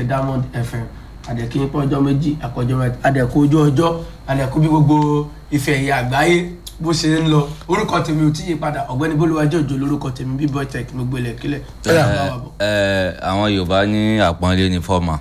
diamond fm àdẹ̀kí pọ̀ ọjọ́ méjì àkọjọ́ mẹ́ta àdẹ̀kú ojú ọjọ́ àdẹ̀kú bí gbogbo ife ẹ̀yẹ àgbáyé bó ṣe ń lọ orúkọ tèmi ò tí yí padà ọ̀gbẹ́ni bólúwájú òjò lórúkọ tèmi bí boy tech mi gbélé kílẹ̀ tó yà bá wà bọ̀. ẹ àwọn yorùbá ní àpọ́nlé ní fọ́ọ̀mà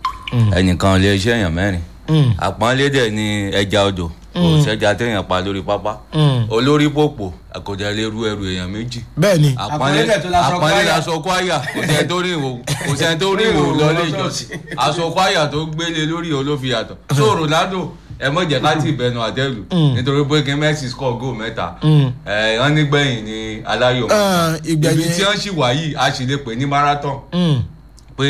ẹnìkan lè ṣe èèyàn mẹ́rin àpọ́nlé dẹ̀ ní ẹja odò kò sẹ́ja téèyàn pa lórí pápá olórí pòpò àkọjá lè ru ẹrù èèyàn méjì bẹ́ẹ̀ ni àpọ́nlé Àpọ́nlé dẹ̀ tó láṣọ àpọ́nlé kwaya. láṣọ kwaya kò sẹ́ni tó rìn ìhòòhò kò sẹ́ni tó rìn ìhòòhò lọ lé ìjọsìn aṣọ kwaya tó gbélé lórí olófi yàtọ̀ so ronaldo ẹ mọ̀ jẹ́ ká tí ìbẹnu àtẹ́lù nítorí pé kí messi score goal mẹ́ta ẹ wọ́n nígbẹ̀yìn ní aláyọ̀ Ah, ìgbẹ̀yìn- ibi tí wọ́n sì wà yìí a sì lè pè ní marathon Mm. pé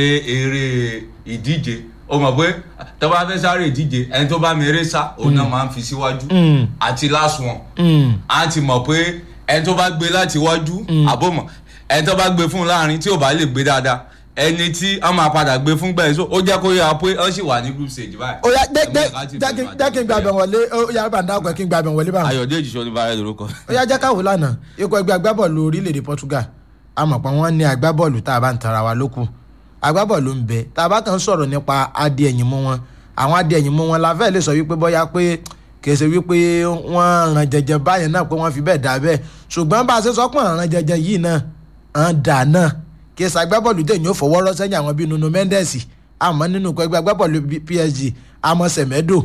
eré ìdíje o mọ̀ pé tó bá fẹ́ sáré ìdíje ẹni tó bá mi eré sá òun náà máa ń fi síwájú Mm. àti last one Mm. a ti mọ̀ pé ẹni tó bá gbé láti wájú àbọ̀mọ̀ ẹni tó bá gbé fún un láàrin tí ò bá lè gbé dáadáa ẹni tí wọ́n máa padà gbé fún gbẹ̀yìn so ó jẹ́ kó yára pé wọ́n sì wà ní group stage báyìí. ó yá Ẹ mọ̀ ká ti jẹ́ bẹ̀rù kí n gbàgbẹ́ wọlé ó yá bá ń dákọ̀ kí n gbàgbẹ́ wọlé báwọn. ayọ̀dèjì sọ ní báyìí lórúkọ. ó yá jẹ́ káwọ́ lánàá ikọ̀ ẹgbẹ́ agbábọ́ọ̀lù orílẹ̀-èdè Portugal a mọ̀ pé wọ́n ní agbábọ́ọ̀lù tá a bá ń tara wa lókù agbábọ́ọ̀lù ń bẹ tá a bá kàn ń sọ̀rọ̀ nípa adé ẹ̀yìn mú wọn àwọn adé ẹ̀yìn mú wọn la fẹ́ lè sọ wípé bóyá pé kìí ṣe wípé wọ́n ràn jẹjẹ báyẹn náà pé wọ́n fi bẹ́ẹ̀ dà bẹ́ẹ̀ ṣùgbọ́n bá a ṣe sọ pé ràn jẹjẹ yìí náà hàn dà náà kìí ṣe agbábọ́ọ̀lù tẹ̀yìn ó fọwọ́ rọ́ sẹ́yìn àwọn bíi Nuno Mendes àmọ́ nínú ikọ̀ ẹgbẹ́ agbábọ́ọ̀lù PSG àmọ́ Semedo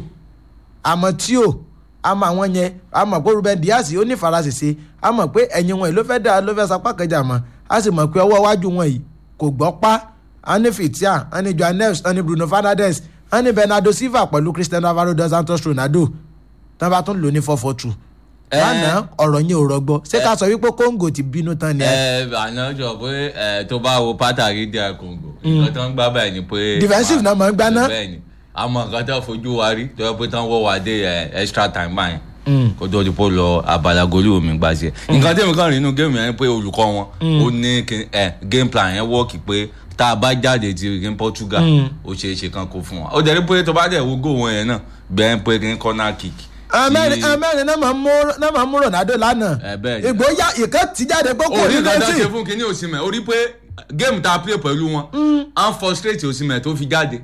àmọ́ tí ò àmọ́ àwọn yẹn àmọ́ pé Ruben Dias ó ní farasese àmọ́ pé ẹ̀yìn wọn yìí ló fẹ́ dá ló fẹ́ sapá kẹjà mọ́ a sì mọ̀ pé ọwọ́ iwájú wọn yìí kò gbọ́ pa a ní Fitia a ní Joao Neves a ní Bruno Fernandes a ní Bernardo Silva pẹ̀lú Cristiano Alvaro dos Santos Ronaldo tí wọ́n bá tún lò ní four four two Ẹ. lánàá ọ̀rọ̀ yẹn ò rọgbọ ṣé ká sọ wípé Congo ti bínú tán ni ẹ ẹ àná jọ pé ẹ tó bá wo pátàkì díẹ̀ Congo nǹkan tó ń gbá báyìí ni pé. Defensive náà máa ń gbá ná. bẹ́ẹ̀ ni àmọ́ nǹkan tó fojú wa rí tó yẹ pé tán wọ́ wa dé ẹ, extra time báyìí kó tó di pé ó lọ abala goli omi gbà sí ẹ nǹkan tẹ̀mí kan rí inú géèmù yẹn pé olùkọ́ wọn ó ní kí- ẹ game plan yẹn wọ́ọ̀kì pé tá a bá jáde ti rí Portugal ó ṣeé ṣe kan kó fún wa ó dẹ̀ rí pé tó bá dẹ̀ wo góò wọn yẹn náà bẹ́ẹ̀ pé kí n corner kick. amẹ́rin tí- amẹ́rin náà máa ń mú náà máa ń mú Ronaldo lánàá Ẹ, bẹ́ẹ̀ ni. ìgbóyà ìkan ti jáde pé kò orí ní nǹkan tó lẹ́sìn ṣe fún kinní Osimhen orí pé géèmù tá a play pẹ̀lú wọn à ń frustrate Osimhen tó fi jáde.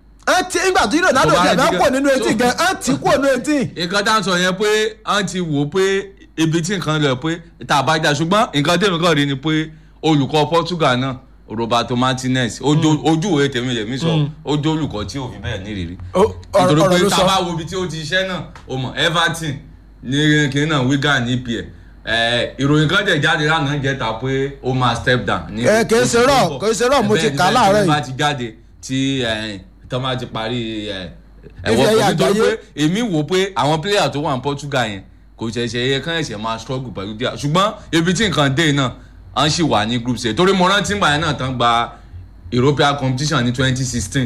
ẹ ti nígbà tí Ronaldo Tó bá jẹ bá di kò gan- nínú etí so- gan ẹ ti kò nínú etí. nǹkan tá à ń sọ yẹn pé à ń ti wò ó pé ibi tí nǹkan lọ pé tá a bá jà ṣùgbọ́n nǹkan tèmi kàn rí ni pé olùkọ́ Portugal náà Roberto Martinez ojú ojú ìwé tèmi lèmi sọ ojú olùkọ́ tí ò fi bẹ́ẹ̀ nírìírí Ó- ọ̀rọ̀ nítorí ọ̀rọ̀ pé ló tá sọ. a bá wo ibi tí ó ti ṣiṣẹ́ náà o mọ̀ Everton ní kìnìún náà Wigan ní pl ìròyìn kan tẹ̀ jáde lánàá jẹ́ta pé ó máa step down. ní Ẹ, kì í ṣe oṣù tó rọ̀, ń bọ̀. kì í ṣe rọ̀, mo ti Bẹ́ẹ̀ ni, kà á bẹ́ẹ̀ ni, láàárọ̀ tí yìí. bá ti jáde tí tọ́ máa ti parí ẹ̀, Ife ẹ̀wọ̀n ẹ̀yẹ kan nítorí àgbáyé. pé èmi wò pé àwọn player tó wà ní Portugal yẹn kò ṣẹ̀ṣẹ̀ yẹ kán ẹ̀ṣẹ̀ máa struggle pẹ̀lú díà ṣùgbọ́n ibi tí nǹkan dé náà à ń ṣì wà ní group stage torí mo rántí ìgbà yẹn náà tán gba European competition ní twenty sixteen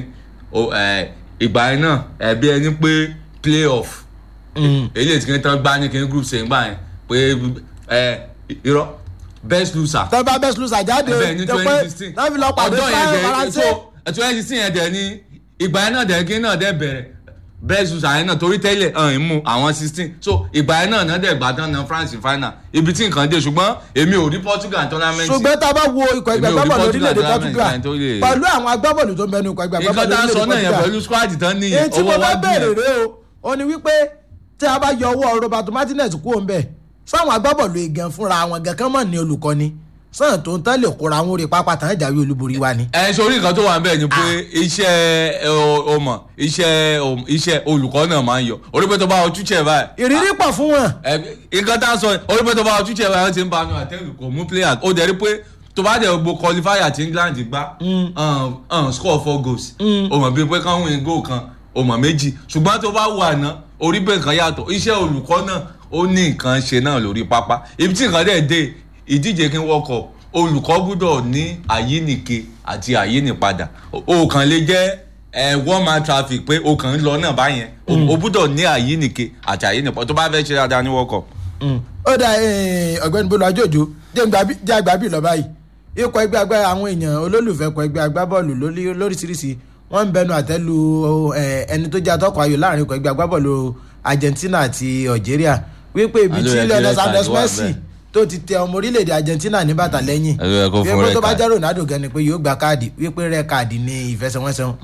ìgbà yẹn náà ẹ̀bí ẹni pé playoff eléyìí tí kìíní tán gbá ní kìíní group stage gbà yẹn pé ẹ, irọ́ best loser tọ́ bá best loser jáde bẹ́ẹ̀ ní tó pé twenty sixteen náà fi lọ pàdé ọjọ́ yẹn fáwọn dẹ̀ faransé. so twenty sixteen yẹn dẹ̀ ní ìgbà yẹn náà dẹ̀ kí náà dẹ̀ bẹ̀rẹ̀ bẹ́ẹ̀ sùsà yẹn náà torí tẹ́lẹ̀ hàn ń mú àwọn sixteen so ìgbà yẹn náà náà dẹ̀ gbà tán náà France final ibi tí nǹkan dé ṣùgbọ́n èmi ò rí Portugal tournament ṣùgbọ́n tá a bá wo ikọ̀ ẹgbẹ́ Èmi ò rí agbábọ́ọ̀lù Portugal orílẹ̀-èdè tournament Portugal kan tó lè- pẹ̀lú àwọn agbábọ́ọ̀lù tó ń bẹnu ikọ̀ ẹgbẹ́ nǹkan agbábọ́ọ̀lù tá a sọ orílẹ̀-èdè náà yẹn Portugal pẹ̀lú squad tán ní èyí tí mo ọwọ́ bá wájú bẹ̀rẹ̀ yẹn rẹ o ó ní wípé tí a bá yọ ọwọ́ Roberto Martinez kúrò ń bẹ̀ sáwọn agbábọ́ọ̀lù igan fúnra wọn gan kán mọ̀ ní olùkọ́ni sàn tó ń tán lè kóra wọn orí pápá tán ìjàwé olúborí wa ni. ẹ sori nǹkan tó wà níbẹ̀ ni pé iṣẹ́ ẹ, o- o mọ̀ iṣẹ́ o- iṣẹ́ olùkọ́ náà máa ń yọ orí pé tó bá ọtún tiẹ̀ báyìí ìrírí pọ̀ fún wọn. ẹ, nǹkan tá a sọ orí pé tó bá ọtún tiẹ̀ báyìí wọ́n ti ń banu àtẹ́lù kò mú player ó dẹ̀ rí pé tó bá dẹ̀ gbogbo qualifier tí England gbá um, um, score four goals o mọ̀ bíi pé kán win goal kan o mọ̀ méjì ṣùgbọ́n tó bá wà ná orí pé nǹkan yàtọ̀ iṣẹ́ olùkọ́ náà ó ní nǹkan ṣe náà lórí pápá ibi tí nǹkan dẹ̀ dé ìdíje kí n wọ́kọ̀ olùkọ́ gbúdọ̀ ní àyíníke àti àyínípadà o kàn lè jẹ́ ẹ one man traffic pé o kàn ń lọ náà báyẹn o- o gbúdọ̀ ní àyíníke àti àyínípadà tó bá fẹ́ ṣe dáadáa ní wọ́kọ̀. ó dà eh, ọ̀gbẹ́ni bolo ajojo jẹ́ àgbàbí lọ báyìí ikọ̀ ẹgbẹ́ agbá àwọn èèyàn olólùfẹ́ ikọ̀ ẹgbẹ́ agbábọ́ọ̀lù lórí- lóríṣiríṣi wọ́n ń bẹnu àtẹ́lu eh, ẹni tó jẹ́ atọ́kọ̀ ayò láàrin ikọ̀ ẹgbẹ́ agbábọ́ọ̀lù Argentina àti Algeria wípé ibi Àlọ́ tí yẹ kí Lionel red card Sanders wà Messi bẹ́ẹ̀. tó ti tẹ ọmọ orílẹ̀-èdè Argentina ní bàtà lẹ́yìn Àlọ́ yẹ kó fún wípé red tó bá card. jẹ́ Ronaldo gan ni pé yóò gba káàdì wípé rẹ́ káàdì ní ìfẹsẹ̀wọnsẹ̀